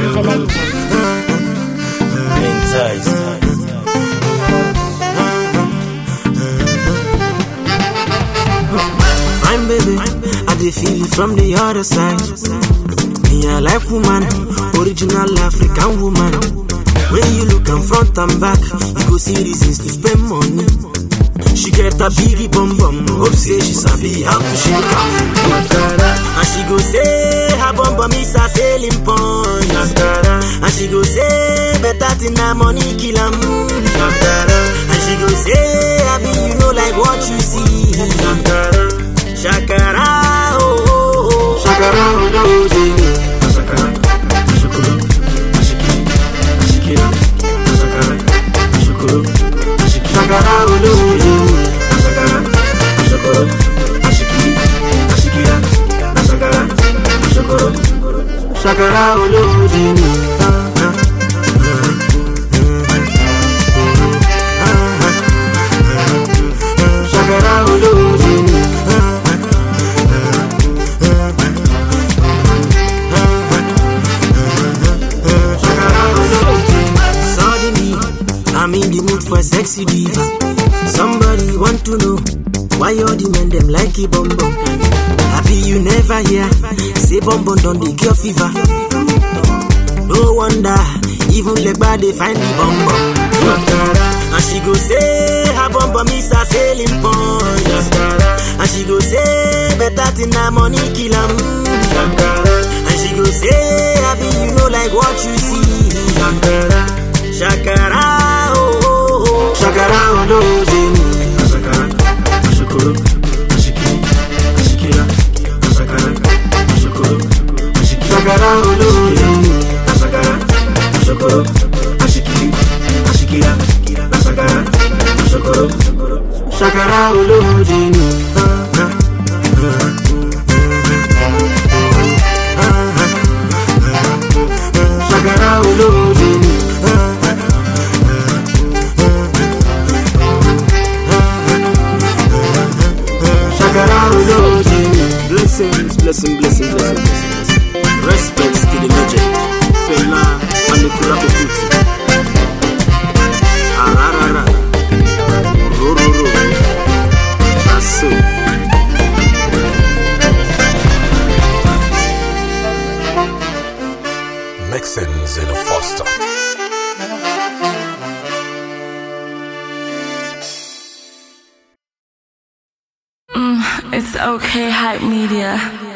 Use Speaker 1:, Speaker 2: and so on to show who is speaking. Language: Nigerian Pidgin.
Speaker 1: Fine baby, I dey feel it from the other side. Me I like woman, original African woman. When you look am front and back, you go see reasons to spend money. She get a biggie bum bum, hope say she sabi how to shake am. And she go say her bum bum is a selling point. And she go say better thing na money kill am. And she go say abi you know like what you see. Shakara oh oh oh, shakara oh no oh. Shakara, shukuru, ashiki, ashikira, shakara, shukuru, ashiki, shakara oh no oh. Shakara, shukuru, ashiki, ashikira, shakara, shukuru, shakara oh no Shakara oh no Suddenly, I'm in the mood for a sexy diva. Somebody want to know why all the men them like it bum bum. Happy you never hear say bum bum done the cure fever. No wonder even Legba they find the bum bum. And she go say her bum bum is a selling point. And she go say better thing na money kill 'em. And she go say happy you know like what you see. Shakara oh oh oh, shakara oh no Shakara, ashukuru, ashiki, ashikira, shakara, ashukuru, ashiki, shakara oh no Shakara, ashukuru, ashiki, ashikira, shakara, ashukuru, shakara oh no Shakara oh no Shakara oh no Blessings, blessing, blessing, blessing, blessing, blessing. Respects to the legend, Fela Anikula Okuti. Ararara, Rororo, Aso.
Speaker 2: Mixins in a Foster.
Speaker 3: It's okay, hype media.